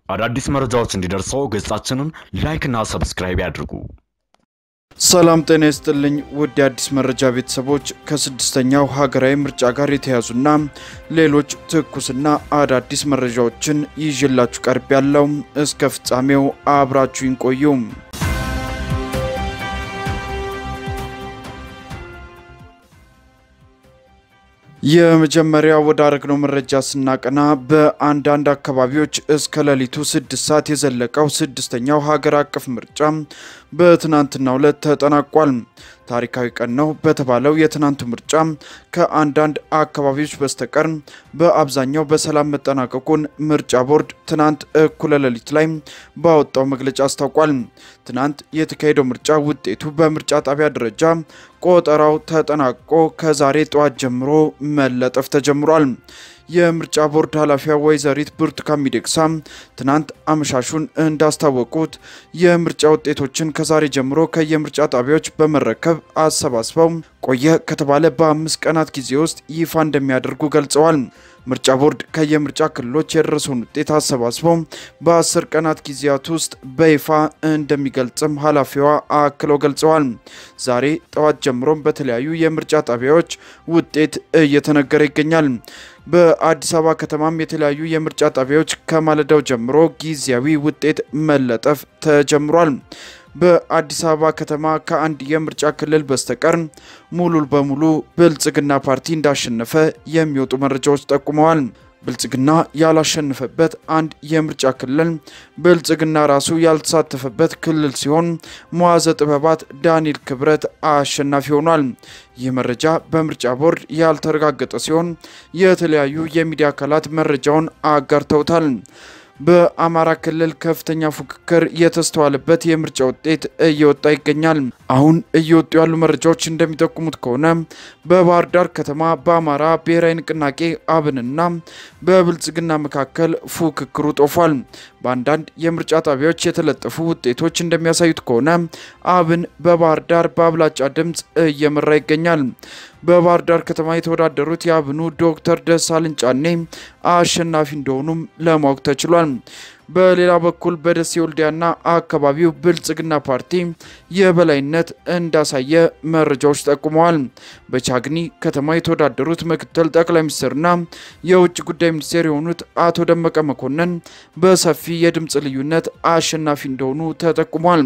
አዳዲስ መረጃዎች እንዲደርሰው ገጻችንን ላይክና ሰብስክራይብ ያድርጉ። ሰላም ጤና ይስጥልኝ ውድ የአዲስ መረጃ ቤተሰቦች፣ ከስድስተኛው ሀገራዊ ምርጫ ጋር የተያዙና ሌሎች ትኩስና አዳዲስ መረጃዎችን ይዤላችሁ ቀርብ ያለው እስከ ፍጻሜው አብራችሁን ቆዩ። የመጀመሪያ ወዳረግነው መረጃ ስናቀና በአንዳንድ አካባቢዎች እስከ ሌሊቱ ስድስት ሰዓት የዘለቀው ስድስተኛው ሀገር አቀፍ ምርጫ በትናንትናው ዕለት ተጠናቋል። ታሪካዊ ቀን ነው በተባለው የትናንቱ ምርጫ ከአንዳንድ አካባቢዎች በስተቀር በአብዛኛው በሰላም መጠናቀቁን ምርጫ ቦርድ ትናንት እኩለ ሌሊት ላይ ባወጣው መግለጫ አስታውቋል። ትናንት የተካሄደው ምርጫ ውጤቱ በምርጫ ጣቢያ ደረጃ ቆጠራው ተጠናቆ ከዛሬ ጠዋት ጀምሮ መለጠፍ ተጀምሯል። የምርጫ ቦርድ ኃላፊዋ ወይዘሪት ብርቱካን ሚደቅሳ ትናንት አመሻሹን እንዳስታወቁት የምርጫ ውጤቶችን ከዛሬ ጀምሮ ከየምርጫ ጣቢያዎች በመረከብ አሰባስበው ቆየ ከተባለ በአምስት ቀናት ጊዜ ውስጥ ይፋ እንደሚያደርጉ ገልጸዋል። ምርጫ ቦርድ ከየምርጫ ክልሎች የደረሰውን ውጤት አሰባስበው በአስር ቀናት ጊዜያት ውስጥ በይፋ እንደሚገልጽም ኃላፊዋ አክለው ገልጸዋል። ዛሬ ጠዋት ጀምሮም በተለያዩ የምርጫ ጣቢያዎች ውጤት እየተነገረ ይገኛል። በአዲስ አበባ ከተማም የተለያዩ የምርጫ ጣቢያዎች ከማለዳው ጀምሮ ጊዜያዊ ውጤት መለጠፍ ተጀምሯል። በአዲስ አበባ ከተማ ከአንድ የምርጫ ክልል በስተቀር ሙሉ በሙሉ ብልጽግና ፓርቲ እንዳሸነፈ የሚወጡ መረጃዎች ጠቁመዋል። ብልጽግና ያላሸነፈበት አንድ የምርጫ ክልል ብልጽግና ራሱ ያልተሳተፈበት ክልል ሲሆን መዋዘ ጥበባት ዳንኤል ክብረት አሸናፊ ሆኗል። ይህ መረጃ በምርጫ ቦርድ ያልተረጋገጠ ሲሆን የተለያዩ የሚዲያ አካላት መረጃውን አጋርተውታል። በአማራ ክልል ከፍተኛ ፉክክር የተስተዋለበት የምርጫ ውጤት እየወጣ ይገኛል። አሁን እየወጡ ያሉ መረጃዎች እንደሚጠቁሙት ከሆነ በባህር ዳር ከተማ በአማራ ብሔራዊ ንቅናቄ አብንና በብልጽግና መካከል ፉክክሩ ጦፏል። በአንዳንድ የምርጫ ጣቢያዎች የተለጠፉ ውጤቶች እንደሚያሳዩት ከሆነ አብን በባህር ዳር በአብላጫ ድምፅ እየመራ ይገኛል። በባህር ዳር ከተማ የተወዳደሩት የአብኑ ዶክተር ደሳለኝ ጫኔ አሸናፊ እንደሆኑም ለማወቅ ተችሏል። በሌላ በኩል በደሴ ወልዲያና አካባቢው ብልጽግና ፓርቲ የበላይነት እንዳሳየ መረጃዎች ጠቁመዋል። በቻግኒ ከተማ የተወዳደሩት ምክትል ጠቅላይ ሚኒስትርና የውጭ ጉዳይ ሚኒስቴር የሆኑት አቶ ደመቀ መኮንን በሰፊ የድምፅ ልዩነት አሸናፊ እንደሆኑ ተጠቁሟል።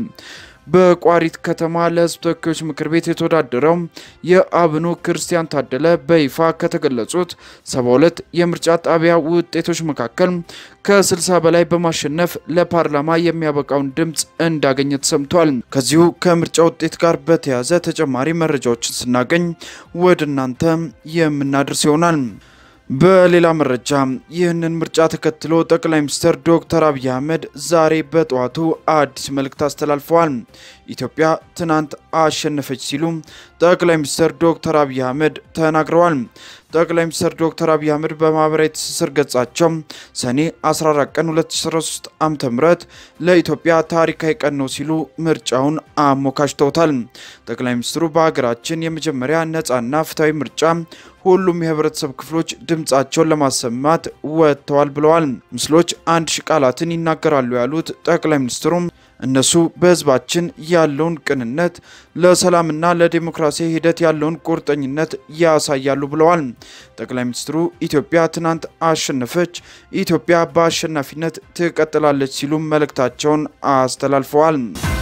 በቋሪት ከተማ ለሕዝብ ተወካዮች ምክር ቤት የተወዳደረው የአብኑ ክርስቲያን ታደለ በይፋ ከተገለጹት 72 የምርጫ ጣቢያ ውጤቶች መካከል ከ60 በላይ በማሸነፍ ለፓርላማ የሚያበቃውን ድምፅ እንዳገኘ ተሰምቷል። ከዚሁ ከምርጫ ውጤት ጋር በተያያዘ ተጨማሪ መረጃዎችን ስናገኝ ወደ እናንተ የምናደርስ ይሆናል። በሌላ መረጃ ይህንን ምርጫ ተከትሎ ጠቅላይ ሚኒስትር ዶክተር አብይ አህመድ ዛሬ በጠዋቱ አዲስ መልእክት አስተላልፈዋል። ኢትዮጵያ ትናንት አሸነፈች ሲሉ ጠቅላይ ሚኒስትር ዶክተር አብይ አህመድ ተናግረዋል። ጠቅላይ ሚኒስትር ዶክተር አብይ አህመድ በማህበራዊ ትስስር ገጻቸው ሰኔ 14 ቀን 2013 ዓ.ም ለኢትዮጵያ ታሪካዊ ቀን ነው ሲሉ ምርጫውን አሞካሽተውታል። ጠቅላይ ሚኒስትሩ በሀገራችን የመጀመሪያ ነፃና ፍትሐዊ ምርጫ ሁሉም የህብረተሰብ ክፍሎች ድምፃቸውን ለማሰማት ወጥተዋል ብለዋል። ምስሎች አንድ ሺህ ቃላትን ይናገራሉ ያሉት ጠቅላይ ሚኒስትሩም እነሱ በህዝባችን ያለውን ቅንነት ለሰላምና ለዲሞክራሲ ሂደት ያለውን ቁርጠኝነት ያሳያሉ ብለዋል። ጠቅላይ ሚኒስትሩ ኢትዮጵያ ትናንት አሸነፈች፣ ኢትዮጵያ በአሸናፊነት ትቀጥላለች ሲሉም መልእክታቸውን አስተላልፈዋል።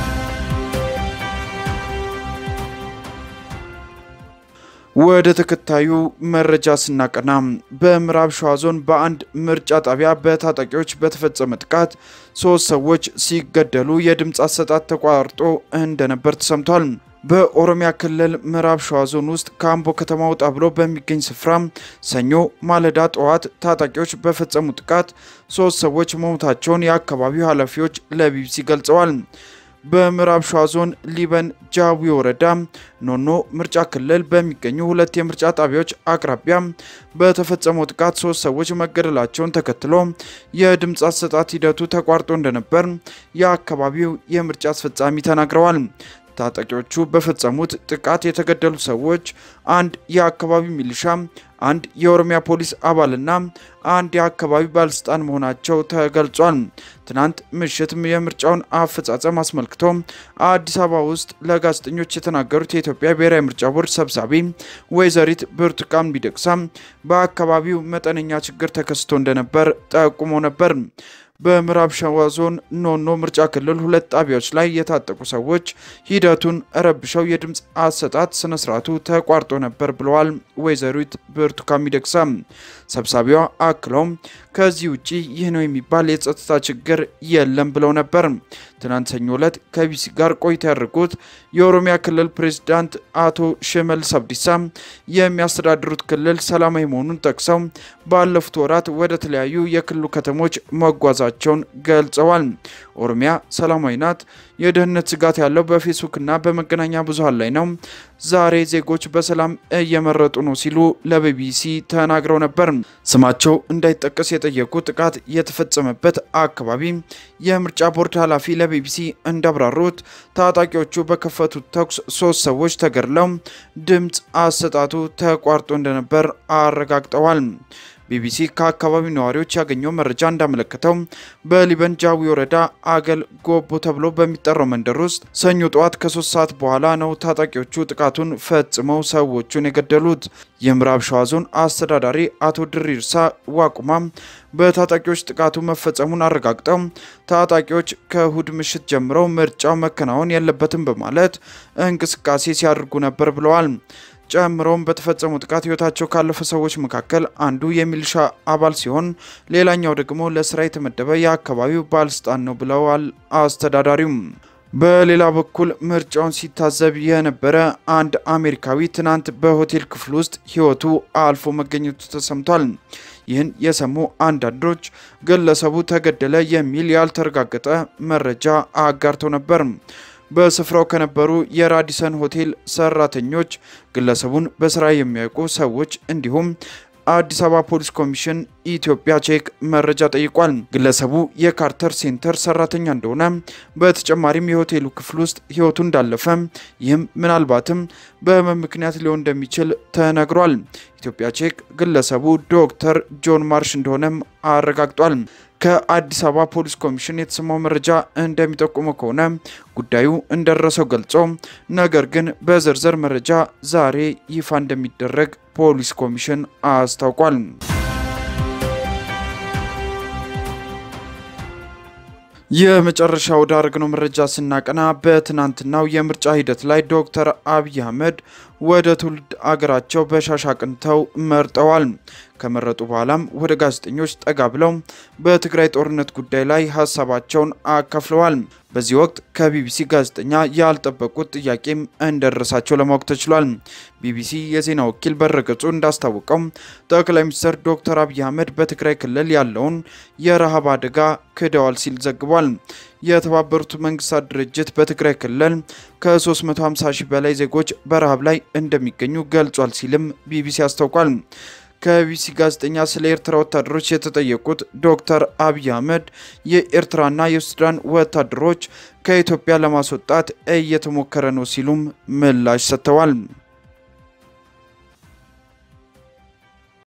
ወደ ተከታዩ መረጃ ስናቀና በምዕራብ ሸዋ ዞን በአንድ ምርጫ ጣቢያ በታጣቂዎች በተፈጸመ ጥቃት ሶስት ሰዎች ሲገደሉ የድምፅ አሰጣጥ ተቋርጦ እንደነበር ተሰምቷል። በኦሮሚያ ክልል ምዕራብ ሸዋ ዞን ውስጥ ከአምቦ ከተማ ወጣ ብሎ በሚገኝ ስፍራ ሰኞ ማለዳ ጠዋት ታጣቂዎች በፈጸሙ ጥቃት ሶስት ሰዎች መሞታቸውን የአካባቢው ኃላፊዎች ለቢቢሲ ገልጸዋል። በምዕራብ ሸዋ ዞን ሊበን ጃዊ ወረዳ ኖኖ ምርጫ ክልል በሚገኙ ሁለት የምርጫ ጣቢያዎች አቅራቢያ በተፈጸመው ጥቃት ሶስት ሰዎች መገደላቸውን ተከትሎ የድምፅ አሰጣት ሂደቱ ተቋርጦ እንደነበር የአካባቢው የምርጫ አስፈጻሚ ተናግረዋል። ታጣቂዎቹ በፈጸሙት ጥቃት የተገደሉ ሰዎች አንድ የአካባቢው ሚሊሻ፣ አንድ የኦሮሚያ ፖሊስ አባልና አንድ የአካባቢ ባለስልጣን መሆናቸው ተገልጿል። ትናንት ምሽት የምርጫውን አፈጻጸም አስመልክቶ አዲስ አበባ ውስጥ ለጋዜጠኞች የተናገሩት የኢትዮጵያ ብሔራዊ ምርጫ ቦርድ ሰብሳቢ ወይዘሪት ብርቱካን ሚደቅሳ በአካባቢው መጠነኛ ችግር ተከስቶ እንደነበር ጠቁሞ ነበር። በምዕራብ ሸዋ ዞን ኖኖ ምርጫ ክልል ሁለት ጣቢያዎች ላይ የታጠቁ ሰዎች ሂደቱን ረብሸው የድምፅ አሰጣጥ ስነስርዓቱ ተቋርጦ ነበር ብለዋል ወይዘሪት ብርቱካን ሚደቅሳ። ሰብሳቢዋ አክለውም ከዚህ ውጪ ይህ ነው የሚባል የጸጥታ ችግር የለም ብለው ነበር። ትናንት ሰኞ ዕለት ከቢሲ ጋር ቆይታ ያደርጉት የኦሮሚያ ክልል ፕሬዝዳንት አቶ ሽመልስ አብዲሳ የሚያስተዳድሩት ክልል ሰላማዊ መሆኑን ጠቅሰው ባለፉት ወራት ወደ ተለያዩ የክልሉ ከተሞች መጓዛቸውን ገልጸዋል። ኦሮሚያ ሰላማዊ ናት። የደህንነት ስጋት ያለው በፌስቡክና በመገናኛ ብዙኃን ላይ ነው። ዛሬ ዜጎች በሰላም እየመረጡ ነው ሲሉ ለቢቢሲ ተናግረው ነበር። ስማቸው እንዳይጠቀስ የጠየቁ ጥቃት የተፈጸመበት አካባቢ የምርጫ ቦርድ ኃላፊ ለቢቢሲ እንዳብራሩት ታጣቂዎቹ በከፈቱት ተኩስ ሶስት ሰዎች ተገድለው ድምፅ አሰጣጡ ተቋርጦ እንደነበር አረጋግጠዋል። ቢቢሲ ከአካባቢው ነዋሪዎች ያገኘው መረጃ እንዳመለከተው በሊበን ጃዊ ወረዳ አገል ጎቦ ተብሎ በሚጠራው መንደር ውስጥ ሰኞ ጠዋት ከሶስት ሰዓት በኋላ ነው ታጣቂዎቹ ጥቃቱን ፈጽመው ሰዎቹን የገደሉት። የምዕራብ ሸዋ ዞን አስተዳዳሪ አቶ ድሪርሳ ዋቁማ በታጣቂዎች ጥቃቱ መፈጸሙን አረጋግጠው ታጣቂዎች ከእሁድ ምሽት ጀምረው ምርጫው መከናወን የለበትም በማለት እንቅስቃሴ ሲያደርጉ ነበር ብለዋል። ጨምሮም በተፈጸሙ ጥቃት ህይወታቸው ካለፈ ሰዎች መካከል አንዱ የሚሊሻ አባል ሲሆን ሌላኛው ደግሞ ለስራ የተመደበ የአካባቢው ባለስልጣን ነው ብለዋል አስተዳዳሪውም። በሌላ በኩል ምርጫውን ሲታዘብ የነበረ አንድ አሜሪካዊ ትናንት በሆቴል ክፍል ውስጥ ህይወቱ አልፎ መገኘቱ ተሰምቷል። ይህን የሰሙ አንዳንዶች ግለሰቡ ተገደለ የሚል ያልተረጋገጠ መረጃ አጋርተው ነበር። በስፍራው ከነበሩ የራዲሰን ሆቴል ሰራተኞች፣ ግለሰቡን በስራ የሚያውቁ ሰዎች እንዲሁም አዲስ አበባ ፖሊስ ኮሚሽን ኢትዮጵያ ቼክ መረጃ ጠይቋል። ግለሰቡ የካርተር ሴንተር ሰራተኛ እንደሆነ በተጨማሪም የሆቴሉ ክፍል ውስጥ ህይወቱ እንዳለፈ ይህም ምናልባትም በህመም ምክንያት ሊሆን እንደሚችል ተነግሯል። ኢትዮጵያ ቼክ ግለሰቡ ዶክተር ጆን ማርሽ እንደሆነም አረጋግጧል። ከአዲስ አበባ ፖሊስ ኮሚሽን የተሰማው መረጃ እንደሚጠቁመው ከሆነ ጉዳዩ እንደደረሰው ገልጾ ነገር ግን በዝርዝር መረጃ ዛሬ ይፋ እንደሚደረግ ፖሊስ ኮሚሽን አስታውቋል። የመጨረሻ ወዳደረግነው መረጃ ስናቀና በትናንትናው የምርጫ ሂደት ላይ ዶክተር አብይ አህመድ ወደ ትውልድ አገራቸው በሻሽ አቅንተው መርጠዋል። ከመረጡ በኋላም ወደ ጋዜጠኞች ጠጋ ብለው በትግራይ ጦርነት ጉዳይ ላይ ሀሳባቸውን አካፍለዋል። በዚህ ወቅት ከቢቢሲ ጋዜጠኛ ያልጠበቁት ጥያቄም እንደደረሳቸው ለማወቅ ተችሏል። ቢቢሲ የዜና ወኪል በረገጹ እንዳስታወቀው ጠቅላይ ሚኒስትር ዶክተር አብይ አህመድ በትግራይ ክልል ያለውን የረሃብ አደጋ ክደዋል ሲል ዘግቧል። የተባበሩት መንግስታት ድርጅት በትግራይ ክልል ከ350 ሺህ በላይ ዜጎች በረሃብ ላይ እንደሚገኙ ገልጿል ሲልም ቢቢሲ አስታውቋል። ከቢቢሲ ጋዜጠኛ ስለ ኤርትራ ወታደሮች የተጠየቁት ዶክተር አብይ አህመድ የኤርትራና የሱዳን ወታደሮች ከኢትዮጵያ ለማስወጣት እየተሞከረ ነው ሲሉም ምላሽ ሰጥተዋል።